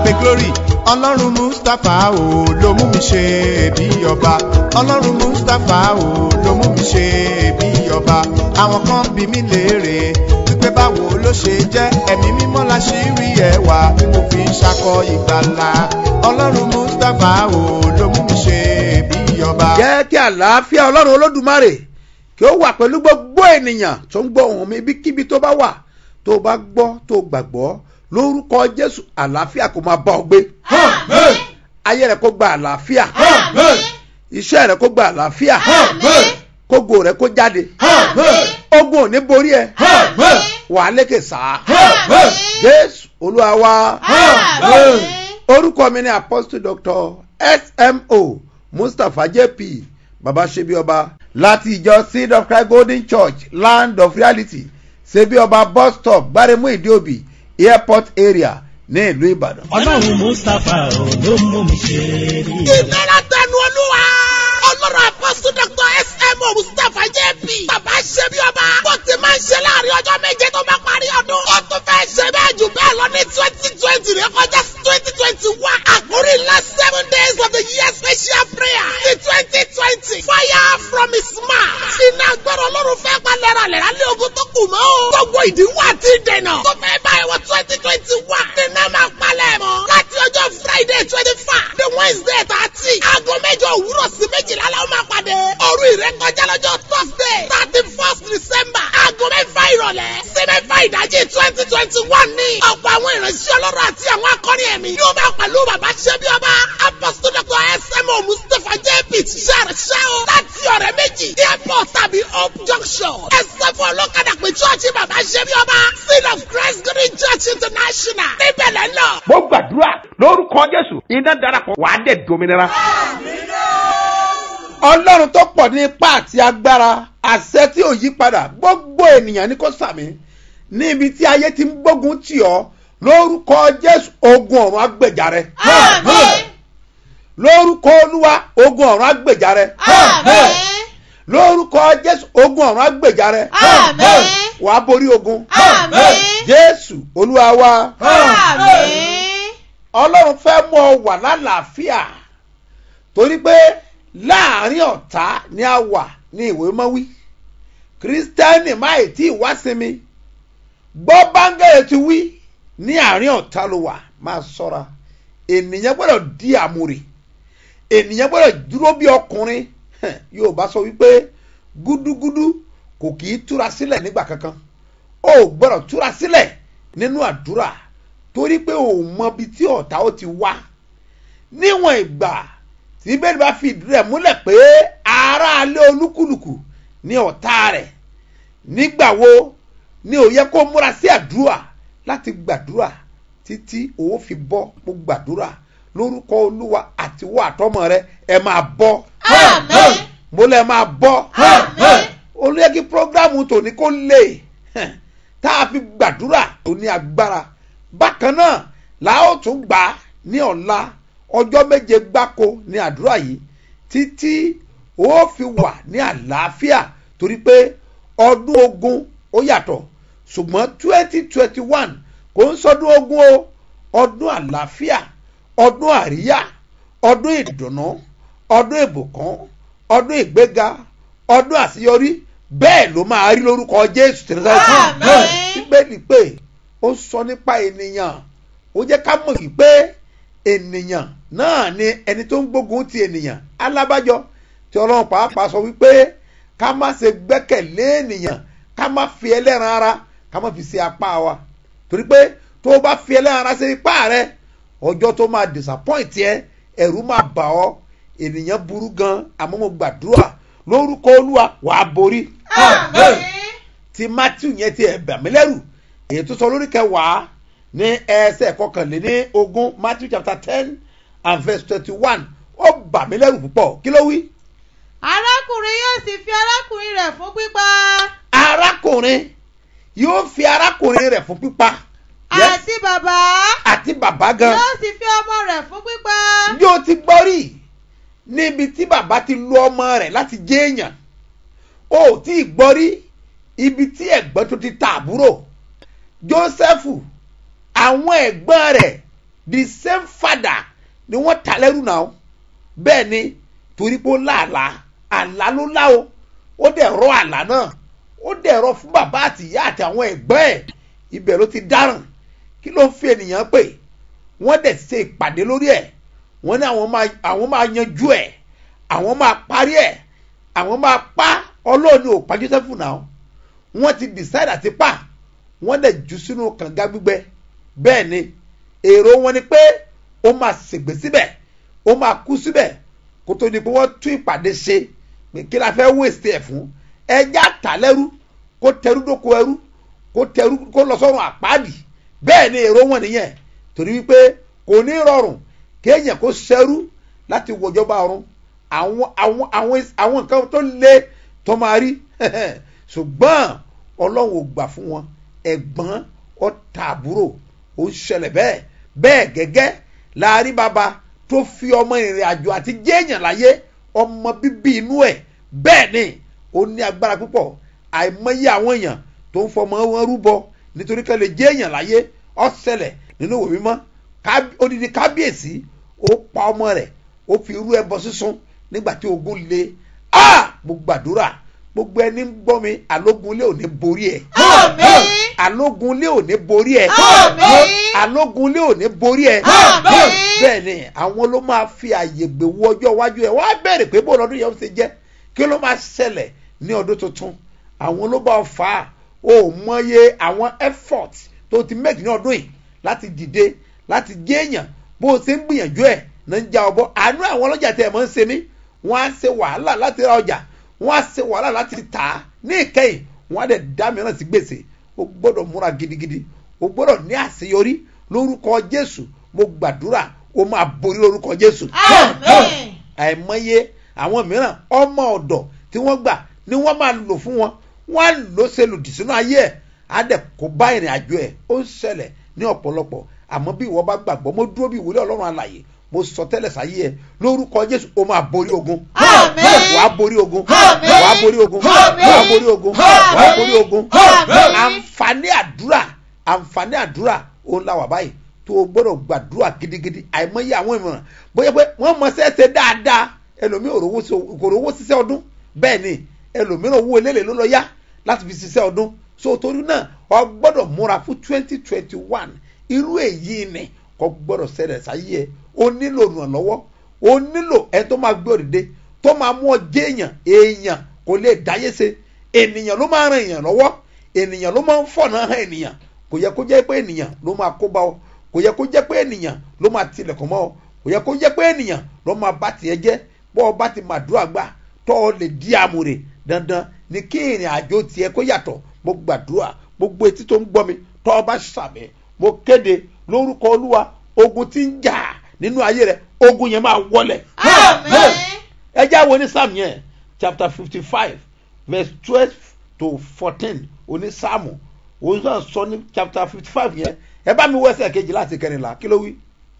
abe glory ọlọ́run mustapha o ló mú mi ṣe bí ọba ọlọ́run mustapha o ló mú mi ṣe bí ọba àwọn kan bí mi léèrè wípé báwo ló ṣe jẹ́ ẹ̀mí mímọ́ la ṣì rí ẹwà tí mo fi ń ṣakọ ìgbàlà ọlọ́run mustapha o ló mú mi ṣe bí ọba. jẹ́ kí àlàáfíà ọlọ́run olódùmarè kí ó wà pẹ̀lú gbogbo ènìyàn tó ń gbọ́ ohùn mi ibikíbi tó bá wà tó o bá gbọ́ tó o gbàgbọ́ lórúkọ jésù àlàáfíà kò máa bá ọ gbé Amen. ayé rẹ kó gba àlàáfíà Amen. iṣẹ́ rẹ kó gba àlàáfíà Amen. kógo rẹ kó jáde Amen. ogun ò ní borí ẹ Amen. wàá lékè sáà Amen. jésù olúwa wa Amen. orúkọ mi ni apostle doctor smo mustapha jp baba sebioba láti ìjọ seed of christ golden church land of reality sebioba bus stop gbaremu ìdíòbí airport area ní ìlú ìbàdàn. ọlọ́run mustapha ò ló mú mi ṣe rí i. ìlera tẹnu olúwa ọlọ́run àpọ́sù dr smo mustapha jp bàbá ṣe bí ọba bó ti máa ń ṣe láàrin ọjọ́ méje tó bá parí ọdún ó tún fẹ́ ṣe bẹ́ẹ̀ jù bẹ́ẹ̀ lọ ní twenty twenty rẹ kọjá twenty twenty one àkórí last seven days of the year special prayer ní twenty twenty fire from his mouth iná gbọ́dọ̀ ọlọ́run fẹ́ pa lẹ́ra lẹ́ra lé ogun tó kù mọ́ o gbogbo ìdíwọ́ àti ìdènà tó fẹ́ báyìí wọ twenty twenty one nínú máa palẹ̀ mọ́ láti ọjọ́ friday twenty five the wednesday thirty aago mẹ́jọ òwúrọ̀ sí méjìlá la ó máa pàdé òru ìrékọjá lọ́jọ́ thursday thirty first december aago mẹ́fà ìrọ̀lẹ́ sí mẹ́fà ìdájí twenty twenty one ní ọ̀pọ̀ àwọn ìránṣẹ́ ọlọ́run àti àwọn akọrin ẹ̀mí yóò máa pẹ̀lú bàbá ṣẹ́bí ọba apostol dr smo mustapha jp ṣàrẹ̀ṣẹ́ o láti ọ̀rẹ́ méjì airport tàbí hope junction ẹ̀sẹ̀ fún ọlọ́kadà pé chọ́ọ̀chì bàbá ṣẹ́bí ọba seal of christ green church international níbẹ̀ lẹ́ lọ. mo gbàdúrà lórúkọ jésù iná darapọ̀ wàá dẹ̀ dominira. ọlọ́run tó pọ̀ ní ipá àti agbára àṣẹ tí ò yí padà gbogbo ènìyàn ní kò sàmì níbi tí ayé ti ń gbógun tì ọ́ lórúkọ jésù ogun ọ̀run agbèjà rẹ Amen. lórúkọ olúwa ogun ọ̀run agbèjà rẹ Amen. lórúkọ jésù ogun ọ̀run agbèjà rẹ Amen. wàá borí ogun Amen. jésù olúwa wa Amen. ọlọ́run fẹ́ mú ọ wà lálàáfíà torí pé láàrin ọ̀tá ni a wà ní ìwé mọ́wí kírísítẹ́nì máì tí ì wá sinmi gbọ́ báńgẹ́rẹ́ ti wí ní àárín ọ̀tá ló wà máa sọ́ra ènìyàn gbọ́dọ̀ di àmúrè ènìyàn gbọ́dọ̀ dúró bí ọkùnrin Hẹ̀, yóò bá sọ wípé gúdúgúdú kò kì í túra sílẹ̀ nígbà kankan ó gbọ́dọ̀ túra sílẹ̀ nínú àdúrà torí pé ò mọ ibi tí ọ̀tá ó ti wá níwọ̀n ìgbà tí bẹ́ẹ̀ bá fi ìdí rẹ̀ múlẹ̀ pé aráalé olúkúlùkù ní ọ̀tá rẹ̀ nígbà wo ni ò yẹ kó múra sí àdúrà láti gbàdúrà títí òun fi bọ́ mo gbàdúrà lórúkọ olúwa àti wọ àtọmọ rẹ ẹ máa bọ́ Amen. mo lẹ máa bọ́ Amen. olóyè kí programu tòní kó lè hẹ̀, tá a fi gbàdúrà tó ní agbára bákan náà la ó tún gbà á ní ọ̀la ọjọ́ méje gbáko ní àdúrà yìí títí ó fi wà ní àlàáfíà torí pé ọdún ogun ó yàtọ̀ ṣùgbọ́n twenty twenty one kò ń sọdún ogun o ọdún àlàáfíà ọdún àríyá ọdún ìdùnnú ọdún ìbùkún ọdún ìgbéga ọdún àṣeyọrí bẹ́ẹ̀ ló máa rí lórúkọ jésù tẹ̀lẹ́sẹ̀ Àmín. bíbélì pé ó sọ nípa ènìyàn ó jẹ́ ká mọ̀ yìí pé ènìyàn náà ni ẹni tó ń gbógun ti ènìyàn alábàjọ tí ọlọ́run pàápàá sọ wípé ká má ṣe gbẹ́kẹ̀lé ènìyàn ká má fi ẹlẹ́ran ara ká má fi ṣe apá wa torí pé tó o bá fi ẹlẹ́ran ara ṣe ipá rẹ ọjọ́ tó máa disappoint ẹ ẹ̀rù máa bà ọ́ ènìyàn burú gan àmọ́ mo gbàdúrà lórúkọ olúwa wàá borí Amen. ti matthew yẹn ti ẹ̀ bà mí lẹ́rù èyí tó sọ lórí kẹwàá ní ẹsẹ̀ kọkànléní ogún matthew chapter ten and verse twenty-one ó bà mí lẹ́rù púpọ̀ kí ló wí. arákùnrin yóò sì fi arákùnrin rẹ̀ fún pípa arákùnrin yóò fi arákùnrin rẹ̀ fún pípa Yes. àti bàbá àti bàbá gan yóò sì fi ọmọ rẹ̀ fún pípa yóò ti gbọ́ rí níbi tí bàbá ti lu ọmọ rẹ̀ láti jẹ́ èèyàn ó tí ì gbọ́ rí ibi tí ẹ̀gbọ́n tó ti ta àbúrò jósẹ́fù àwọn ẹ̀gbọ́n rẹ̀ the same father ni wọ́n ta lẹ́rù náà bẹ́ẹ̀ ni torí pé ó láàlá àlá ló lá o ó dẹ̀ rọ àlá náà ó dẹ̀ rọ fún bàbá àti ìyá àti àwọn ẹ̀gbọ́n ẹ̀ ibẹ̀ ló ti dáràn kí ló ń fi ènìyàn pè wọ́n dẹ̀ ṣe ìpàdé lórí ẹ̀ wọ́n ní àwọn máa àwọn máa yanjú ẹ̀ àwọn máa parí ẹ̀ àwọn máa pa ọlọ́ọ̀ni ò pa joseph náà wọ́n ti decide àti pa wọ́n dẹ̀ jù sínú kànga gbígbẹ bẹ́ẹ̀ ni èrò wọn ni pé ó máa ṣègbè síbẹ̀ ó máa kú síbẹ̀ kó tó di pé wọ́n tún ìpàdé ṣe pé kí la fẹ́ wéṣẹ̀ ẹ̀ fún ẹja tà lẹ́rú kó tẹrú dóko ẹrú kó tẹrú kó lọ sọ́run àpáàdì bẹ́ẹ̀ ni èrò wọn nìyẹn torí wípé kò ní rọrùn kéèyàn kó ṣẹrú láti wọjọba ọ̀run àwọn àwọn àwọn àwọn nǹkan tó le tó máa rí ṣùgbọ́n ọlọ́run ò gbà fún wọn ẹ̀gbọ́n ọ̀tá àbúrò ó ń ṣẹlẹ̀ bẹ́ẹ̀ bẹ́ẹ̀ gẹ́gẹ́ láàrin bàbá tó fi ọmọ ìrìn àjò àti jéèyàn láyé ọmọ bíbí inú ẹ̀ bẹ́ẹ̀ ni ó ní agbára púpọ̀ àìmọye àwọn èèyàn tó ń fọmọ wọn rúbọ nítorí kan lè jéèyàn láyé ó ṣẹlẹ̀ nínú òwe mímọ́ Kábí- odidi kábíyèsí ó pa ọmọ rẹ̀ ó fi irú ẹbọ sísun nígbà tí ogun le ah mo gbàdúrà gbogbo ẹni ń gbọ́ mi alógunlé ò ní borí ẹ̀ Àmín. alógunlé ò ní borí ẹ̀ Àmín. alógunlé ò ní borí ẹ̀ Àmín. bẹ́ẹ̀ ni àwọn ló máa fi àyè gbèwò ọjọ́ iwájú ẹ̀ wọ́n á bẹ̀rẹ̀ pé bó lọ́dún yẹn ó ṣe jẹ́ kí ló máa ṣẹlẹ̀ ní ọdún tuntun àwọn ló bá fà á o mọye àwọn effort tó ti make ní ọdún yìí láti dìde láti jẹ́ èèyàn bó o ṣe ń gbìyànjú ẹ̀ náà ń ja ọbọ àánú àwọn ọlọ́jà tẹ̀ mọ́ ń ṣe mí wọ́n á ṣe wàhálà láti ra ọjà wọ́n á ṣe wàhálà láti tà á ní ìkẹyìn wọ́n á dẹ̀ dá mìíràn sí gbèsè o gbọ́dọ̀ múra gidigidi o gbọ́dọ̀ ní àṣeyọrí lórúkọ jésù mo gbàdúrà o máa borí lórúkọ jésù Àmín. àìmọye àwọn mìíràn ọmọ ọ̀dọ̀ tí wọ́n gbà ni wọ́n máa lò fún wọn wọ́n á lò ṣe lòdì sínú ayé ẹ̀ á dẹ̀ kó bá ìrìn àjò ẹ̀ ó ń ṣẹlẹ̀ ní ọ̀pọ̀lọpọ̀ àmọ́ bí ìwọ bá gbàgbọ́ mo dúró bí ìwúlẹ̀ ọlọ́run alàyè mo sọ tẹ́lẹ̀ sáyé ẹ̀ lórúkọ jésù o máa borí ogun Àmín. wàá borí ogun Àmín. wàá borí ogun Àmín. wàá borí ogun Àmín. wàá borí ogun Àmín. àǹfààní àdúrà àǹfààní àdúrà òun la wà báyìí tó o gbọ́dọ̀ gbàdúrà gidigidi àìmọye àwọn ìmọ̀ràn bóyá pé wọ́n mọ sẹ́sẹ́ dáadáa ẹlòmíì ò rówó sí- kò rówó ṣiṣẹ́ ọdún bẹ́ẹ̀ ni ẹlòmíràn owó eléèlé ló lọ yá láti fi ṣiṣẹ́ ọdún so torí náà o gbọ́dọ̀ múra fún twenty twenty one irú èyí ni kò gbọ́dọ̀ ṣẹlẹ̀ sáyé ẹ o nílò ìrànlọ́wọ́ o nílò ẹni tó máa gbé òdìdé tó máa mú ọ jẹ́ èèyàn èèyàn kò lè dáyé ṣe ènìyàn ló máa ran èèyàn lọ́wọ́ ènìyàn ló máa ń fọ̀nà hàn ènìyàn kò yẹ kó jẹ́ pé ènìyàn ló máa kó bá ọ kò yẹ kó jẹ́ pé ènìyàn ló máa tilẹ̀kùn mọ́ ọ kò yẹ kó jẹ́ pé ènìyàn ló máa bá tiẹ̀ jẹ́ bọ́ ọ bá ti màdúrà gbà tọ́ ọ lè di àmùrè dandan ni kí ìrìn àjò tiẹ̀ kó yàtọ̀ mo gbàdúrà gbogbo etí tó ń gbọ́ mi tọ́ ọ bá sàmì mo kéde lórúkọ olúwa ogun tí ń jà nínú ayé rẹ ogun yẹn máa wọlẹ̀ Àmín. ẹ já wo ní psalm yẹn chapter fifty five verse twelve to fourteen oní psalm òun náà sọ ní chapter fifty five yẹn ẹ bá mi wẹ́sẹ̀ kejì láti kẹrìnlá kí ló wí.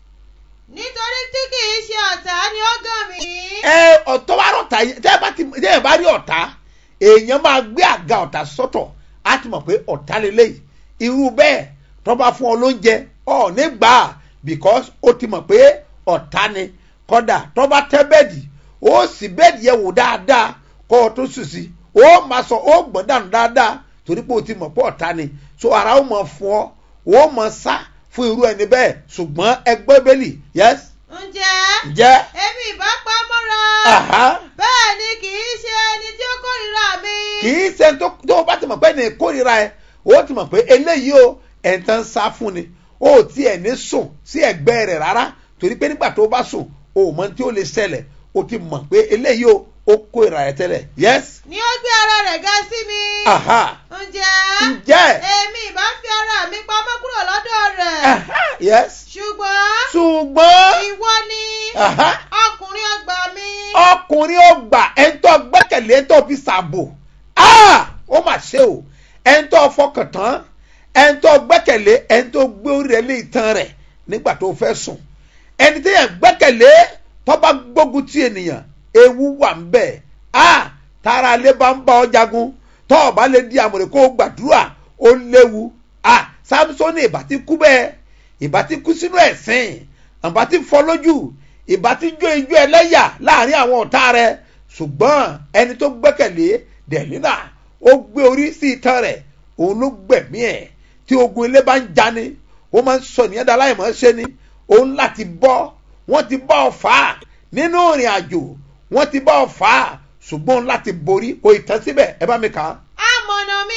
nítorí tí kì í ṣe ọ̀tá ni ó gàn mí. ẹ ọ̀tọ́ bá rọ̀tà yẹn tẹ́ ẹ bá ti tẹ́ ẹ bá rí ọ̀tá èèyàn máa gbé àga ọ̀tá sọ́tọ̀ á ti mọ̀ pé ọ̀tá lélẹ́yìí irú bẹ́ẹ̀ tó bá fún ọ lóúnjẹ ọ̀ nígbà because ó ti mọ̀ pé ọ̀tá ni kọ́dà tó bá tẹ́ bẹ́ẹ̀dì ó sì bẹ́ẹ̀dì yẹn wò dáadáa kọ́ ọ tó sùn sí ó máa sọ ó gbọ́n dànù dáadáa torí pé ó ti mọ̀ pé ọ̀tá ni so ara ó mọ̀ fún ọ ó mọ̀ sá fún irú ẹni bẹ́ẹ̀ ṣùgbọ́n ẹgbẹ́ bẹ́ẹ̀lì yes ǹjẹ́ jẹ́ èmi ìbá pa á mọ́ra. aha bẹ́ẹ̀ ni kì í ṣe ẹni tí ó kórìíra mi. kì í ṣe tó tó o bá ti mọ̀ pé ní ìkórira ẹ o ti mọ̀ pé eléyìí o ẹ̀ ń tán sá fún ni o ò tiẹ̀ ní sùn sí ẹ̀gbẹ́ rẹ̀ rárá torí pé nígbà tó o bá sùn o ò mọ tí ó lè ṣẹlẹ̀ o ti mọ̀ pé eléyìí o ó kórira ẹ tẹ́lẹ̀ yes ni ó gbé ara rẹ̀ ga sí mi. aha ǹjẹ́ ǹjẹ́ èmi ìbá fi ara mi pamọ́ kúrò lọ́dọ̀ rẹ̀. aha yes ṣùgbọ́n ṣùgbọ́n ìwọ ni aha ọkùnrin ọgbà mi. ọkùnrin ọgbà ẹ̀ńtọ́ gbẹ́kẹ̀lé ẹ̀ńtọ́ fi ṣàbò ah ó mà ṣe o ẹ̀ńtọ́ fọkàn tán ẹ̀ńtọ́ gbẹ́kẹ̀lé ẹ̀ńtọ́ gbé orí rẹ̀ lé ìtàn rẹ̀ nígbà tó fẹ́ sùn ẹni tí yẹn gbẹ́kẹ̀lé tó bá gbógun ti ènìyàn ewu wà ń bẹ̀ ah tára alẹ́ bá ń bá ọ jagun tó o bá lè di àmọ̀rẹ́ kó o gbàdúrà ó léwu ah samson ìbá ti kú bẹ́ẹ̀ ìbá ti kú sínú ẹ̀sìn ìbá ti fọ́ lójú ìbá ti jó ijó ẹlẹ́yà láàrin àwọn ọ̀tá rẹ̀ ṣùgbọ́n ẹni tó gbẹ́kẹ̀lé dẹ̀línà ó gbé orí sí itan rẹ̀ òun ló gbẹ̀mí ẹ̀ tí ogun ilé bá ń jani ó máa ń sọ nìyẹn dá láì mọ́ ṣe ni òun láti bọ́ wọ́n ti bá ọ fà á nínú ìrìn àjò wọ́n ti bá ọ fà á ṣùgbọ́n láti borí kò ì tán síbẹ̀ ẹ bá mi kà á. amọ̀nà mi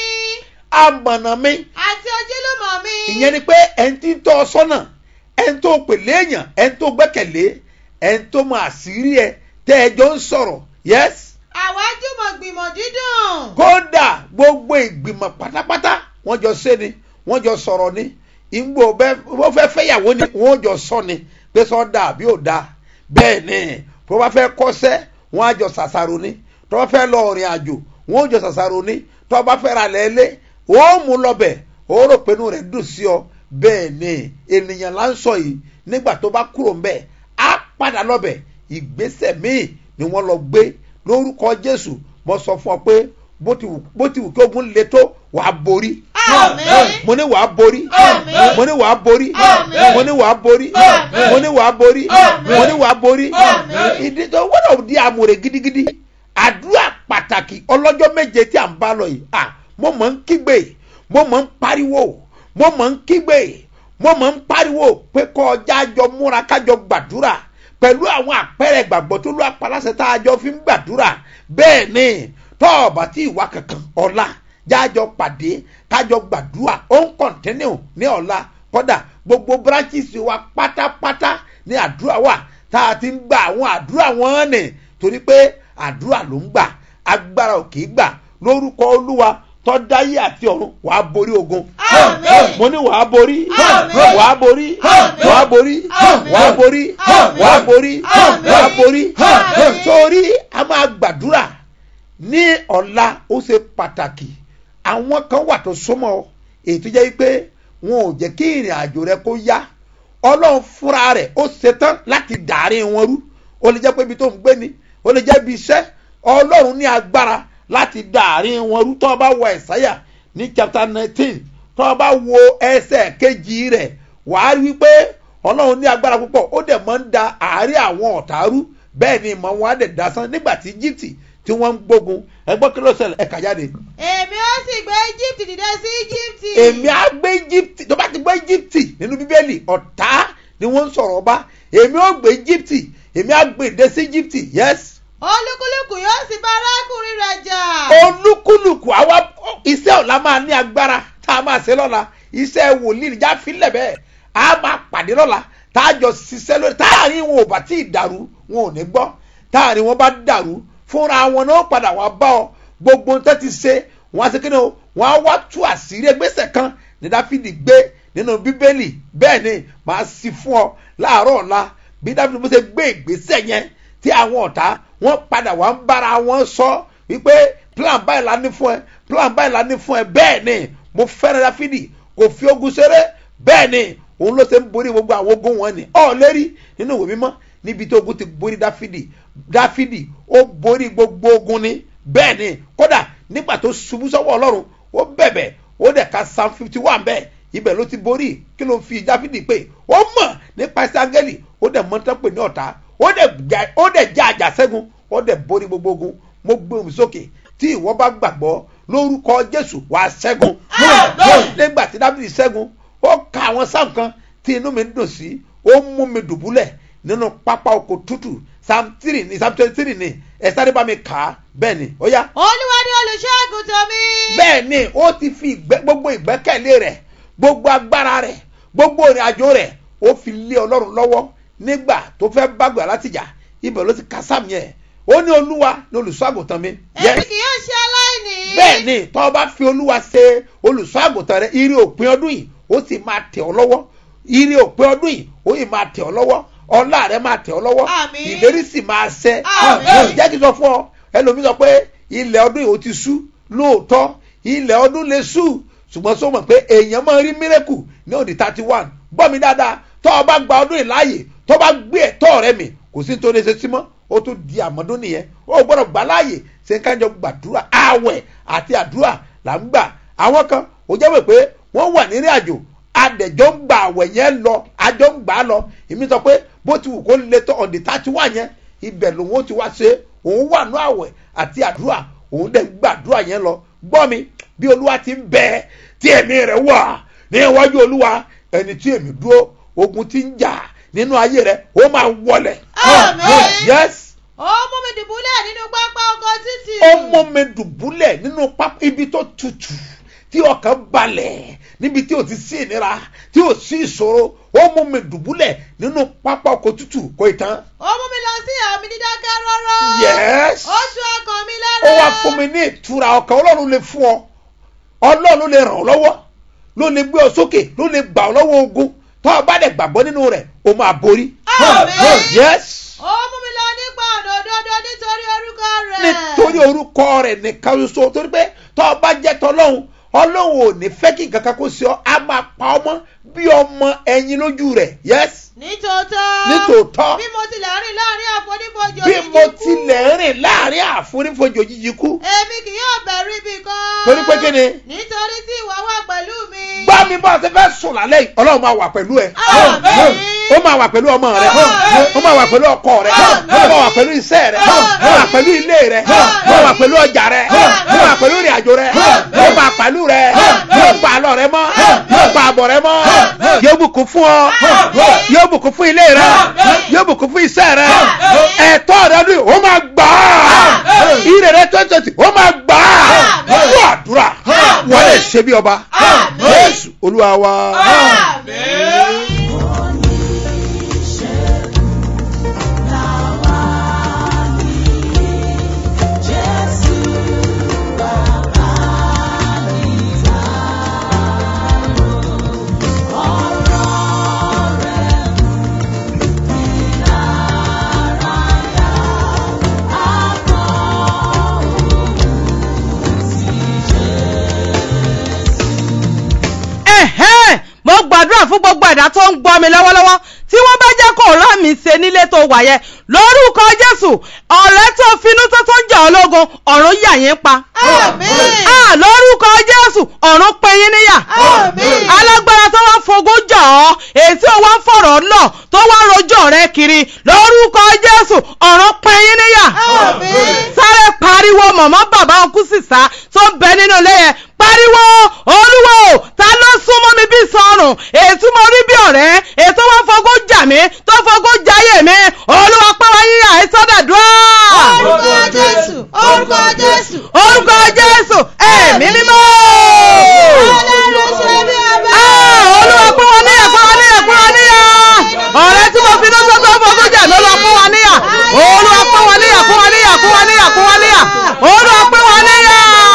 amọ̀nà mi àti ojúlùmọ̀ mi. ìyẹn ni pé ẹni tí ń tọ́ ọ sọ́nà ẹni tó pèlè èèyàn ẹni tó gbẹ́kẹ̀lé ẹni tó mọ àṣírí ẹ tẹ́ ẹ jọ ń sọ̀rọ̀ yes àwa jùmọ̀ gbìmọ̀ dídùn. kódà gbogbo ìgbìmọ̀ pátápátá wọ́n jọ ṣe ni wọ́n jọ sọ̀rọ̀ ni ìgbò wọ́n fẹ́ fẹ́yàwó ni wọ́n jọ sọ ni pé sọ da àbí ò da bẹ́ẹ̀ ni tó bá fẹ́ kọ́sẹ́ wọ́n á jọ ṣàṣàrò ni tó bá fẹ́ lọ ọ̀rìn àjò wọ́n ó jọ ṣàṣàrò ni tó bá fẹ́ ra lẹ́lẹ́ ó mú lọ́bẹ̀ ó rò pé inú rẹ̀ dùn sí ọ bẹ́ẹ̀ ni ènìyàn là ń sọ yìí nígbà tó bá kúrò ń bẹ̀ á padà lọ́bẹ̀ ìgbésẹ̀ míì ni wọ́n lọ gbé lórúkọ jésù mo sọ fún ọ pé bó ti wù bó ti wù kí ogun le tó wàá borí àmín. mo ní wàá borí Àmín. mo ní wàá borí Àmín. mo ní wàá borí Àmín. mo ní wàá borí Àmín. mo ní wàá borí Àmín. ìdí tó gbọ́dọ̀ di àmúre gidigidi àdúrà pàtàkì ọlọ́jọ́ méje tí à ń bá lọ yìí à mo mọ̀ ń kígbe mo mọ̀ ń pariwo mo mọ̀ ń kígbe mo mọ̀ ń pariwo pé kọ́ ọjà jọ múra kájọ gbàdúrà pẹ̀lú àwọn àpẹẹrẹ ìgbàgbọ́ tó ló apalásẹ̀ tá a jọ fi ń gbàdúrà bẹ́ẹ̀ ni tọ́ọ̀bà tí ìwà kankan ọ̀la jájọ pàdé kájọ gbàdúrà ó ń kọ̀ntínú ní ọ̀la kọ́dà gbogbo branches wa pátápátá ní àdúrà wà tá a ti ń gba àwọn àdúrà wọn nì torí pé àdúrà ló ń gbà agbára ò kì í gbà lórúkọ olúwa tọ́dáyé àti ọ̀run wàá borí ogun Àmín. mo ní wàá borí Àmín. wàá borí Àmín. wàá borí Àmín. wàá borí Àmín. wàá borí Àmín. wàá borí Àmín. torí a máa gbàdúrà ní ọ̀la ó ṣe pàtàkì àwọn kan wà tó súnmọ́ ọ èyí tó jẹ́ pé wọn ò jẹ́ kí ìrìn àjò rẹ kó yá ọlọ́run fúnra rẹ̀ ó ṣetán láti dàárín wọn rú ó lè jẹ́ pé ibi tó ń gbé ni ó lè jẹ́ ibi iṣẹ́ ọlọ́run ní agbára láti dàárín wọn rú tó o bá wọ ẹ̀sáyà ní chapter nineteen tó o bá wo ẹsẹ̀ kejì rẹ̀ wàá rí wípé ọlọ́run ní agbára púpọ̀ ó dẹ̀ máa ń da àárín àwọn ọ̀tá rú bẹ́ẹ̀ ni ìmọ̀ wọn á dẹ̀ dasán nígbà tí egypt tí wọ́n ń gbógun ẹgbọ́n kí ló ṣẹlẹ̀ ẹ̀ka jáde èmi ó sì gbé egypt dìde sí egypt. èmi á gbé egypt tó bá ti gbé egypt nínú bíbélì ọ̀tá ni wọ́n ń sọ̀rọ̀ ọba èmi ó gbé egypt èmi á gbé ìdè sí egypt yes olúkúlùkù yóò sì bá arákùnrin rẹ̀ jà. olúkúlùkù àwa iṣẹ́ ọ̀la máa ní agbára tá a máa ṣe lọ́la iṣẹ́ wòlíì níjà fílẹ̀ bẹ́ẹ̀ a máa pàdé lọ́la tá a jọ ṣiṣẹ́ lórí táàrin wọn ò bá tí ì dàrú wọn ò ní gbọ́ táàrin wọn bá dàrú fúnra wọn náà padà wá bá ọ gbogbo ohun tó ti ṣe wọn á ṣe kí ni o wọn á wá tú àṣírí ẹgbẹ́sẹ̀ kan ní dáfídì gbé nínú bíbélì bẹ́ẹ̀ ni màá sì fún ọ láàárọ̀ ọ̀la bí dáfídì bó ṣe gbé ìgbésẹ̀ yẹn tí àwọn ọ̀tá wọn padà wá ń bára wọn sọ wípé plan báyìí la ní fún ẹ plan báyìí la ní fún ẹ bẹ́ẹ̀ ni mo fẹ́ràn dáfídì kò fi ogun ṣeré bẹ́ẹ̀ ni òun ló ṣe ń borí gbogbo àwọn ogun wọn ni ọ̀ lérí nínú ìwé mímọ́ níbi tí ogun ti borí dáfídì dáfídì ó borí gbogbo ogun ni bẹ́ẹ̀ ni kódà nígbà tó ṣubú sọ́wọ́ ọlọ́run ó bẹ̀bẹ̀ ó dẹ̀ ka psalm fifty one bẹ́ẹ̀ ibẹ̀ ló ti borí kí ló fi dáfídì pé ó mọ̀ nípa sángẹ́lì ó dẹ̀ mọ́tọ́ pè ní ọ̀tá ó dẹ̀ jà- ó dẹ̀ já àjà ṣẹ́gun ó dẹ̀ borí gbogbo ogun mo gbé omi sókè tí ìwọ bá gbàgbọ́ lórúkọ jésù wàá ṣẹ́gun Àmín. nígbà tí dáfídì ṣẹ́gun ó ka àwọn sáà kan tí inú mi ń dùn sí ó mú mi dùbúlẹ̀ nínú pápá oko tútù psalm three ní psalm twenty three ní ẹ sáré bá mi kà á bẹ́ẹ̀ ni ó yá olúwa ni olùṣọ́àgùntàn mi. bẹ́ẹ̀ ni ó ti fi ìgbẹ́- gbogbo ìgbẹ́kẹ̀lé rẹ̀ gbogbo agbára rẹ̀ gbogbo ìrìn àjò rẹ̀ ó fi lé ọlọ́run lọ́wọ́ nígbà tó fẹ́ bágbà láti jà ibẹ̀ ló ti ka sáàmì ẹ̀ ó ní olúwa ní olùṣọ́àgùntàn mi. èmi kì yóò ṣe aláìní. bẹ́ẹ̀ ni tọ́ ọ bá fi olúwa ṣe olùṣọ́àgùntàn rẹ̀ ire òpin ọdún yìí ó sì máa tẹ̀ ọ́ lọ́wọ́ ire òpin ọdún yìí ó yìí máa tẹ̀ ọ́ lọ́wọ́ ọlá rẹ̀ máa tẹ̀ ọ́ lọ́wọ́ Àmín. ìlérí sì máa ṣẹ Àmín. jẹ́ kí n sọ fún ọ ẹlòmíì sọ pé ilẹ̀ ọdún yìí ó ti sú lóòótọ́ ilẹ̀ ọdún lè sú ṣùgbọ́n sọ mọ̀ pé èèyàn máa rí mírẹ́kù ní òdì thirty one gbọ́ mi dáadáa tọ́ ọ bá gba ọdún yìí láàyè tọ́ bá gbé ẹ̀tọ́ rẹ mi kò sí tó lè ṣe sí mọ́ ó tún di àmọ́dún nìyẹn ó gbọ́dọ̀ gbà láàyè ṣe ń kájọ gbàdúrà àwẹ̀ àti àdúrà là ń gbà àwọn kan ó jẹ́ wẹ̀ pé wọ́n wà nírìn àjò adẹ̀jọ́ ń gba àwẹ̀ yẹn lọ àjọ ń gbà á lọ èmi sọ pé bó ti wù kó lè tó ọ̀dì tá ti wà yẹn ibẹ̀ lòun ó ti wá ṣe òun wà ní àwẹ̀ àti àdúrà òun dẹ̀ ń gbàdúrà yẹn lọ gbọ́ mi bí olúwa ti ń bẹ tí ẹ̀mí rẹ̀ wà ní iwájú olúwa ẹni tí èmi dúró ogun ti ń jà nínú ayé rẹ̀ ó máa wọlẹ̀ Àmín. yes ó mú mi dùbúlẹ̀ nínú pápá ọkọ̀ títì. ó mú mi dùbúlẹ̀ nínú pápá ibi tó tutù tí ọkàn balẹ̀ níbi tí o ti sí ìnira tí o sí ìṣòro ó mú mi dùbúlẹ̀ nínú pápá ọkọ̀ tutù kò ì tán. ó mú mi lọ sí àmì dídákẹ́ rọ́rọ́. yes ó tú ọkàn mi lára. ó wá fún mi ní ìtura ọkàn ọlọ́run lè fún ọ ọlọ́run ló lè ràn ọ́ lọ́wọ́ ló lè gbé ọ sókè ló lè gbà ọ lọ́wọ́ ogun tó o bá dẹ̀ gbàgbọ́ nínú rẹ̀ o máa borí. Àmín. yes ó mú mi lọ nípa ọ̀nà òdodo nítorí orúkọ rẹ̀. nítorí orúkọ rẹ̀ nìkan ṣoṣo torí pé tó o bá jẹ́ tọ́lọ́hún ọlọ́run ò ní fẹ́ kí nǹkan kan kó sí ọ á máa pa ọmọ bí ọmọ ẹyin lójú rẹ̀ yes nítòótọ́. nítòótọ́ bí mo tilẹ̀ rìn láàrin àfonífojì bí òjijì mo kú, tilẹ̀ rìn láàrin àfonífojì òjijì kú èmi kì yóò bẹ̀rù ibi kan. torí pé kí ni nítorí tí ìwọ wà pẹ̀lú mi. gbá mi bá a ti fẹ́ sùn lálẹ́ yìí ọlọ́run máa wà pẹ̀lú ẹ Àmín. ó máa wà pẹ̀lú ọmọ rẹ ó máa wà pẹ̀lú ọkọ rẹ ó máa wà pẹ̀lú iṣẹ́ rẹ ó máa wà pẹ̀lú ilé rẹ ó máa wà pẹ̀lú ọjà rẹ ó máa wà pẹ̀lú ìrìn àjò rẹ ó máa pẹ̀lú rẹ yóò pa àlọ́ rẹ mọ́ yóò pa àbọ̀ rẹ mọ́ yóò bùkún fún ọ yóò bùkún fún ilé rẹ yóò bùkún fún iṣẹ́ rẹ ẹ̀tọ́ rẹ ni ó máa gbà á ire rẹ tó tẹ̀sí ó máa gbà á fún àdúrà wọ́n lè ṣe bí ọba Jésù Olúwa wa. Àmín. ẹ̀hẹ́n mo gbàdúrà fún gbogbo ẹ̀dá tó ń gbọ́ mi lọ́wọ́lọ́wọ́ tí wọ́n bá jẹ́ kó rán mi ṣe nílé tó wà yẹn lórúkọ jésù ọ̀rẹ́ tó finú tó tó jà ọ́ lógun ọ̀run yà yín pa. Àmín. Ah, lórúkọ jésù ọ̀run pín yín níyà. Àmín. alágbára tó wá fogún jà ọ́ èyí tí ó wá ń fọ̀rọ̀ lọ tó wá ń rojọ́ rẹ kiri lórúkọ jésù ọ̀run pín yín níyà. Àmín. sáré pariwo mọ̀mọ́ bàbá ọkú sísá tó ń bẹ nínú ilé yẹn pariwo olúwo ta ló súnmọ́ mi bí sọrùn ètú mo rí bí ọ̀rẹ́ ètò wọn fogún jà mí tó fogún jayé mi olúwa pẹ́ wá yíyà ẹ sọ́dàdúrà. orúkọ jésù orúkọ jésù. orúkọ jésù ẹ̀mí mímọ́. ọlọ́run ṣe bí ọba. Ah, olúwa pẹ́ wọn níyà pẹ́ wọn níyà pẹ́ wọn níyà ọ̀rẹ́ tí mo fi lọ́sọ̀ tó fogún jà ló lọ pẹ́ wọn níyà olúwa pẹ́ wọn níyà pẹ́ wọn níyà pẹ́ wọn níyà pẹ́ wọn níyà olúwa pẹ́ wọn níyà.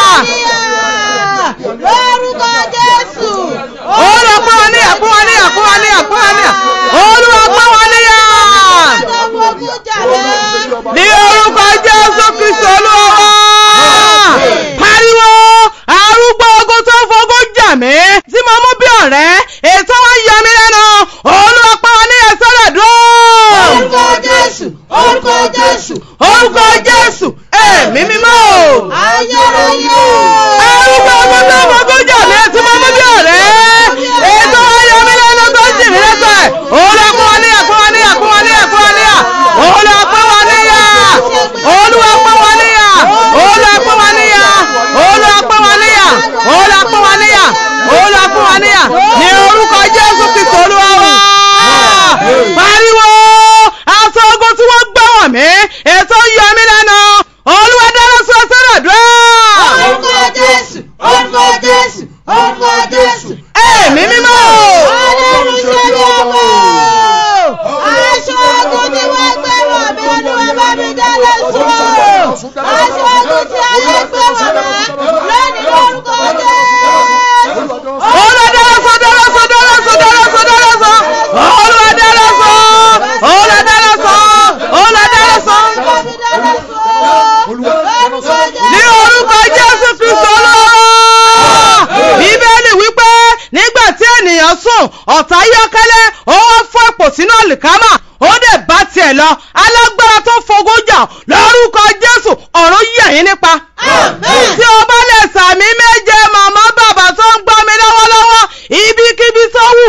lórúkọ jésù. olúwa pẹ́ wọn níyà pẹ́ wọn níyà pẹ́ wọn níyà pẹ́ wọn níyà olúwa pẹ́ wọn níyà. ọlọ́run jà lẹ́. ní orúkọ jésù kristu olúwa wa. pariwo arúgbó ogun tó fogún jà mí tí mo mú bí ọ̀rẹ́ ètò wọn yọ mí lẹ́nu olúwa pẹ́ wọn níyà sọ́dọ̀ dúró. orúkọ jésù orúkọ jésù. orúkọ jésù ẹ̀mí mímọ́. ayérayé. arúgbó ogun tó fogún jà mí tí mo mú bí ọ̀rẹ́ ètò wọn yọ mí lẹ́nu tó jì mí lẹ́sẹ̀ olúwa pẹ́ wọn níyà pẹ́ wọn níyà pẹ́ wọn níyà pẹ́ wọn níyà olúwa pẹ́ wọn níyà olúwa pẹ́ wọn níyà olúwa pẹ́ wọn níyà olúwa pẹ́ wọn níyà olúwa pẹ́ wọn níyà olúwa pẹ́ wọn níyà ní orúkọ jésù kristu olúwa wa pariwo aṣọ ogun tí wọ́n gbọ́ wọ̀n mí ètò yọ mí lẹ́nu olúwa dáná sọ sọ́dọ̀ dùn. orúkọ jésù orúkọ jésù orúkọ jésù. ẹ̀mí mímọ́. ọlọ́run ṣe bí ọba. aṣọ ogun tí wọ́n gbé wọ̀ mí olúwa bá mi dáná sọ. aṣọ ogun tí ayé gbé wọ̀ mí lónìí lórúkọ jésù. olúwa dáná sọ dáná sọ dáná sọ dáná sọ dáná sọ olúwa dáná sọ olúwa dáná sọ olúwa dáná sọ. bá mi dáná sọ. lórúkọ jésù. ní orúkọ jésù kristu olúwa bíbélì wípé nígbà tí ènìyàn sùn ọ̀tá yọ́kẹ́lẹ́ ó wá fọ́ ipò sínú àlìkámà ó dẹ̀ bá tiẹ̀ lọ alágbára tó fogún jà lórúkọ jésù ọ̀run yà yín nípa. Àmín. tí o bá lè sàmì méje màmá bàbá tó ń gbọ́ mi lọ́wọ́lọ́wọ́ ibikíbi tó wù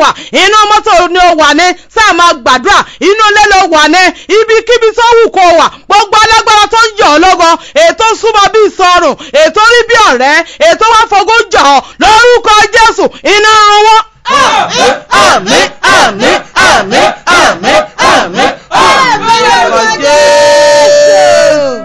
wà inú mọ́tò ni ó wà ní sáà máa gbàdúrà inú ilé ló wà ní ibikíbi tó wù kó wà gbogbo alágbára tó ń yọ̀ ọ́ lọ́gọ́ ètò súnmọ́ bí ìsọrùn ètò rí bí ọ̀rẹ́ ètò wá fogún jà ọ́ lórúkọ jésù iná run wọ́n. àmín àmín àmín àmín àmín àmín àmín lórúkọ jésù.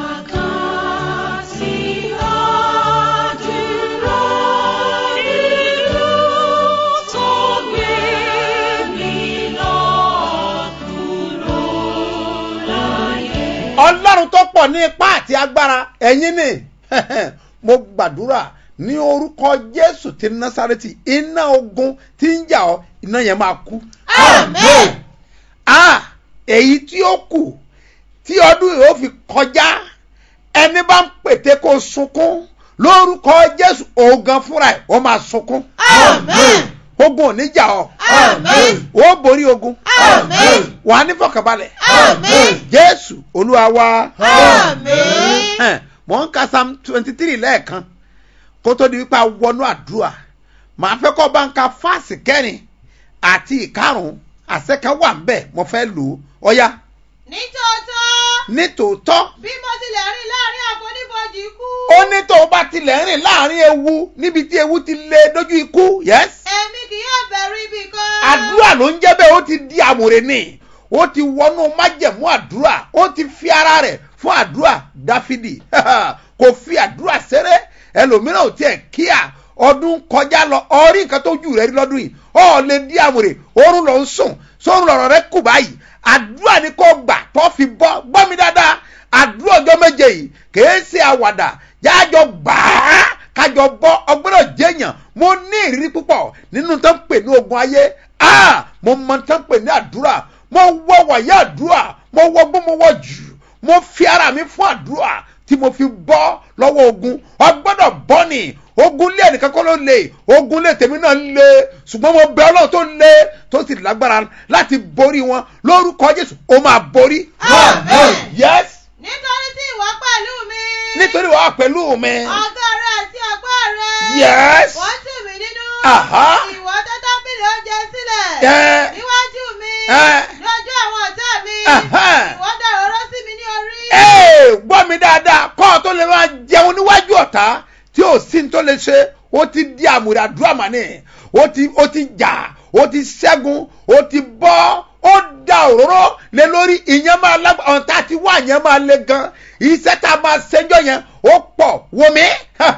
ọlọ́run tó pọ̀ ní ipá àti agbára ẹ̀yin ni mo gbàdúrà ní orúkọ jésù ti násàrẹ́tì iná ogun tí ń jà ọ́ iná yẹn máa kú. Àmín. ah èyí tí ó kù tí ọdún yìí ó fi kọjá ẹni bá ń pète kó sunkún lórúkọ jésù ògan fúnra ẹ̀ ó máa sunkún. Àmín. ogun ò ní jà ọ́ Àmín. ó borí ogun Àmín. wàá ní fọkànbalẹ̀ Àmín. jésù olúwa wa. Àmín. Ẹn, mò ń ka psalm twenty three lẹ́ẹ̀kan kó tó di wípé a wọnú àdúrà màá fẹ́ kọ́ bá ń ka fáàsì kẹrin àti ìkarùn-ún àṣẹkan wà ń bẹ̀ mo fẹ́ lò ó ọ̀ya Nítòótọ́ nítòótọ́ bí mo tilẹ̀ rìn láàrin àfonífojì ikú. ó ní tó o bá tilẹ̀ rìn láàrin ewu níbi tí ewu ti lé dójú ikú yes Èmi kì yóò bẹ̀rù ibì kan. àdúrà ló ń jẹ́ bẹ́ẹ̀ ó ti di àmùrè ni ó ti wọnú májẹ̀mú àdúrà ó ti fi ara rẹ̀ fún àdúrà dáfídì kò fi àdúrà ṣeré ẹlòmíràn ò tiẹ̀ kíá ọdún kọjá lọ ọrí nǹkan tó jù rẹ rí lọ́dún yìí ọ lè di àmùrè oorun lọ ń sùn sórun lọ̀rọ̀ rẹ kù báyìí àdúrà ni kò gbà tó fi bọ́ gbọ́ mi dáadáa àdúrà ọjọ́ méje yìí kìí ṣe àwàdà jájọ gbàá kájọ bọ́ ọgbọ́dọ̀ jẹ́yàn mo ní ìrírí púpọ̀ nínú tó ń pè ní ogun ayé ah mo mọ tó ń pè ní àdúrà mo wọ wàyà àdúrà mo wọ gbọ́ mo wọ jù mo fi ara mi fún àdúrà tí mo fi bọ́ lọ́wọ́ ogun ọgbọ́dọ̀ bọ́ ni ogun lé ẹnìkan kọ́ ló lè ogun lé tèmi náà lé ṣùgbọ́n mo bẹ ọlọ́run tó lé tó sì lágbára láti borí wọn lórúkọ jésù ó máa borí. Àmín. yes Nítorí tí ìwọ pẹ̀lú mi. nítorí wàá pẹ̀lú mi. Ọgọ́ rẹ àti ọgbọ́ rẹ. yes Wọ́n tù mí nínú. Àhá. Ìwọ tẹ́ tábìlì oúnjẹ sílẹ̀. Ẹ. Níwájú mi. Ẹ. Lójú àwọn ọ̀tá mi. Àhá. Ìwọ dàrú ọ̀rọ̀ sí mi ní orí. ee gbọ́ mi dáadáa kọ́ ọ tó lè máa jẹun níwájú ọ̀tá tí ò sí ní tó lè ṣe ó ti di àmùrè àdúrà màní ó ti ó ti jà ó ti ṣẹ́gun ó ti bọ́ ó da òróró lé lórí ìyẹn máa lágbá ọ̀tá ti wá ìyẹn máa le gan iṣẹ́ tá a máa ṣẹ́jọ́ yẹn ó pọ̀ wò mí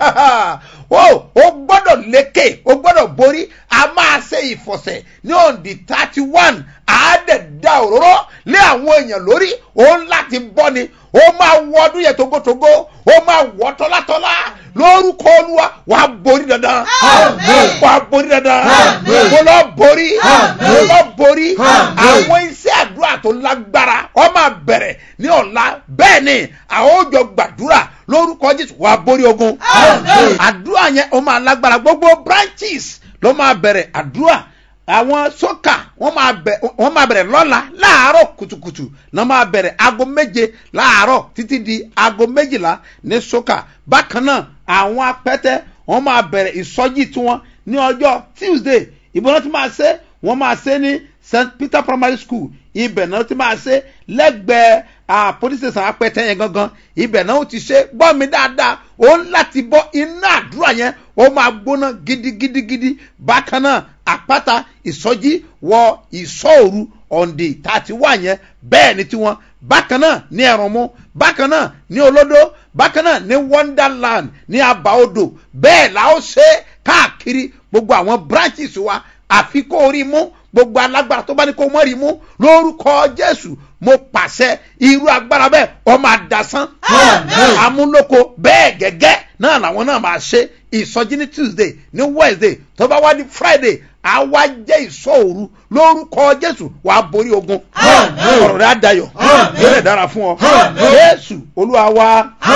ó ó gbọ́dọ̀ lékè ó gbọ́dọ̀ borí a máa ṣe ìfọ̀sẹ̀ ní òǹdí thirty one àádẹ́ da òróró lé àwọn èèyàn lórí òun láti bọ́ ni ó máa wọ ọdún yẹn togotogo ó máa wọ tọ́látọ́lá lórúkọ olúwa wàá borí dandan Àmín. wàá borí dandan Àmín. mo lọ borí Àmín. mo lọ borí Àmín. àwọn iṣẹ́ àdúrà tó lágbára ó máa bẹ̀rẹ̀ ní ọ̀la bẹ́ẹ̀ ni àwọn ó jọ gbàdúrà lórúkọ jésù wàá borí ogun Àmín. àdúrà yẹn ó máa lágbára gbogbo branches ló máa bẹ̀rẹ̀ àdúrà àwọn sọ́kà wọ́n máa bẹ̀ wọ́n máa bẹ̀rẹ̀ lọ́la láàárọ̀ kùtùkùtù náà máa bẹ̀rẹ̀ aago méje láàárọ̀ títí di aago méjìlá ní sọ́kà bákan náà àwọn apẹ́tẹ́ wọ́n máa bẹ̀rẹ̀ ìsọjí tiwọn ní ọjọ́ tuesday ìbọn náà ti máa ṣe wọ́n máa ṣe ní st peter primary school ibẹ̀ náà ti máa ṣe lẹ́gbẹ̀ẹ́ ah, police station apẹ́tẹ́ yẹn gangan ibẹ̀ náà ó ti ṣe gbọ́ mi dáadáa ó ń láti bọ́ iná àdúrà yẹn ó máa gbóná gidigidigidi bákan náà àpáta ìsọjí wọ ìsọ̀òru ọ̀ǹdè tàti wà yẹn bẹ́ẹ̀ ni tiwọn bákan náà ní ẹ̀rùnmú bákan náà ní olódó bákan náà ní wonderland ní abaodò bẹ́ẹ̀ la ó ṣe káàkiri gbogbo àwọn branches wa àfi kó o rí mú gbogbo alágbára tó bá ní kó o mọ̀ rí mú lórúkọ jésù mo pàṣẹ irú agbára bẹ́ẹ̀ ọ máa dasán Àmín. amúlòkọ bẹ́ẹ̀ gẹ́gẹ́ náà làwọn náà máa ṣe ìsọjí ní tuesday ní wednesday tó bá wá ní friday àwa jẹ́ ìsọ̀òru lórúkọ jésù wàá borí ogun Àmín. ọ̀rọ̀ rẹ̀ á dayọ̀ Àmín. yóò lè dára fún ọ Àmín. jésù olúwa wa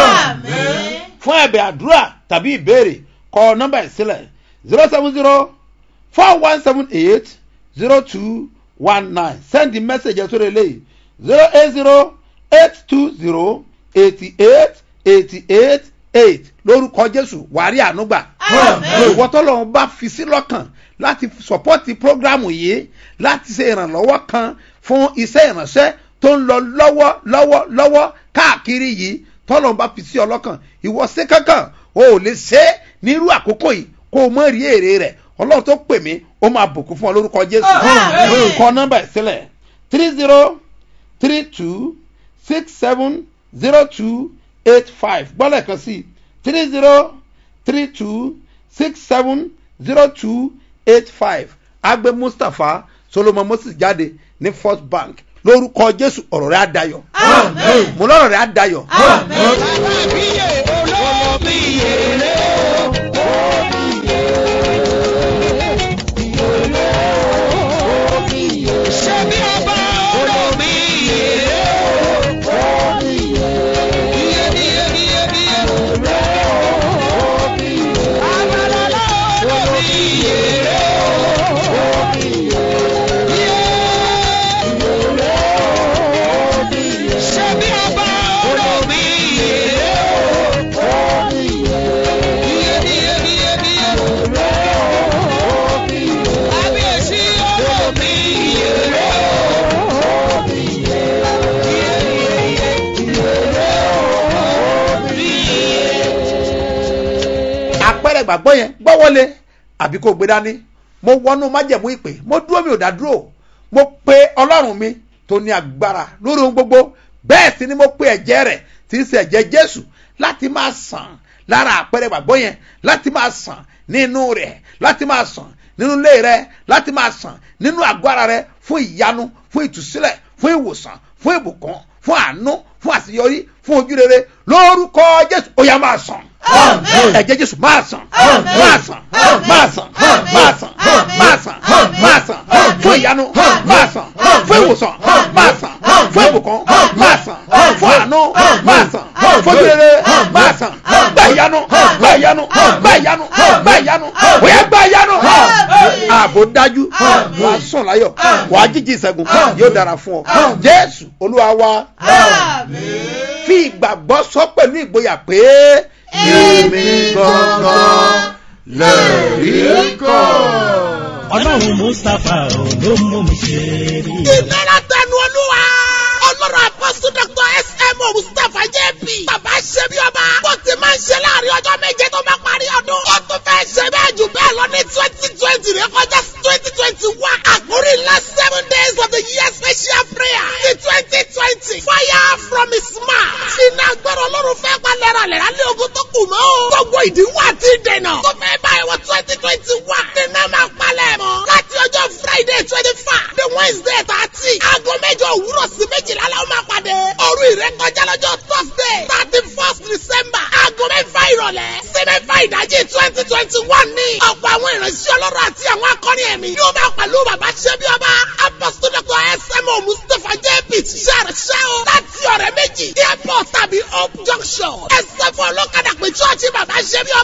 Àmín. fún ẹ̀bẹ̀ àdúrà tàbí ìbéèrè kọ nọ́mbà ìsílẹ̀ zero seven zero four one seven eight zero two one nine send the message ẹ̀ sórí eléyìí zero eight zero eight two zero eighty eight eighty eight eight lórúkọ jésù wàrí ànúgbà ìwọ tọ́lọ́run bá fi sí lọ́kàn láti sọpọ́tì prógrámù yìí láti ṣe ìrànlọ́wọ́ kan fún iṣẹ́ ìrànṣẹ́ tó ń lọ lọ́wọ́ lọ́wọ́ lọ́wọ́ káàkiri yìí tọ́lọ́run bá fi sí ọ lọ́kàn ìwọ ṣe kankan o ò lè ṣe é nírú àkókò yìí kó o mọ̀ rí èrè rẹ̀ ọlọ́run tó pè mí ó máa bùkún fún ọ lórúkọ jésù kọ nọ́mbà ẹ̀ sílẹ̀ three zero three two six seven zero two eight five gbọ́dọ̀ kan sí three zero three two six seven zero two eight five agbe mustapha solomon moses jáde ní first bank lórúkọ jésù ọ̀rọ̀ rẹ̀ á dayọ̀ mo lọ́rọ̀ rẹ̀ á dayọ̀ àpẹẹrẹ ìgbàgbọ́ yẹn gbọ́wọ́lé àbí kò gbé dání mo wọnú májẹ̀mú ìpè mo dúró mi ò dá dúró mo pe ọlọ́run mi tó ní agbára lórí ohun gbogbo bẹ́ẹ̀ sì ni mo pe ẹ̀jẹ̀ rẹ̀ tí í ṣe ẹ̀jẹ̀ jésù láti máa sàn lára àpẹẹrẹ ìgbàgbọ́ yẹn láti máa sàn nínú rẹ̀ láti máa sàn nínú ilé rẹ̀ láti máa sàn nínú àgọ́ ara rẹ̀ fún ìyanu fún ìtúsílẹ̀ fún ìwòsàn fún ìbùkún fún àánú fún àṣeyọrí fún ojúrere lórúkọ jésù ó yá máa sàn ẹ̀jẹ̀ jésù máa sàn máa sàn máa sàn máa sàn máa sàn máa sàn fún ìyanu máa sàn fún ìwòsàn máa sàn fún ìbùkún máa sàn fún àánú máa sàn fún ojúrere máa sàn gbà ìyanu gbà ìyanu gbà ìyanu gbà ìyanu ó yá gbà ìyanu ààbò dájú wàá sùn láyọ̀ wàá jíjí ìṣẹ́gun yóò dára fún ọ jésù olúwa wa fi ìgbàgbọ́ sọ pẹ̀lú ìgboyà pé èmi gangan lẹ́rìí kan. ọlọ́run mustapha ò ló mú mi ṣe rí i. ìlera tẹnu olúwa ọlọ́run apọ́sù dr smo mustapha jp bàbá ṣe bí ọba bó ti máa ń ṣe láàrin ọjọ́ méje tó bá parí ọdún ó tún fẹ́ ṣe bẹ́ẹ̀ jù bẹ́ẹ̀ lọ ní twenty twenty rẹ kọjá twenty twenty one àkórí last seven days of the year special prayer ní twenty twenty fire from his mouth iná gbọ́dọ̀ ọlọ́run fẹ́ pa lẹ́ra lẹ́ra lé ogun tó kù mọ́ o gbogbo ìdíwọ́ àti ìdènà tó fẹ́ báyìí wọ twenty twenty one nínú máa palẹ̀ mọ́ láti ọjọ́ friday twenty five the wednesday thirty aago mẹ́jọ òwúrọ̀ sí méjìlá la ó máa pàdé òru ìrékọjá lọ́jọ́ thursday thirty first december aago mẹ́fà ìrọ̀lẹ́ sí mẹ́fà ìdájí twenty twenty one ní ọ̀pọ̀ àwọn ìránṣẹ́ ọlọ́run àti àwọn akọrin ẹ̀mí yóò máa pẹ̀lú bàbá ṣẹ́bí ọba apostol dr smo mustapha jp ṣàrẹ̀ṣẹ́ o láti ọ̀rẹ́ méjì airport tàbí hope junction ẹ̀sẹ̀ fún ọlọ́kadà pé chọ́ọ̀chì bàbá ṣẹ́bí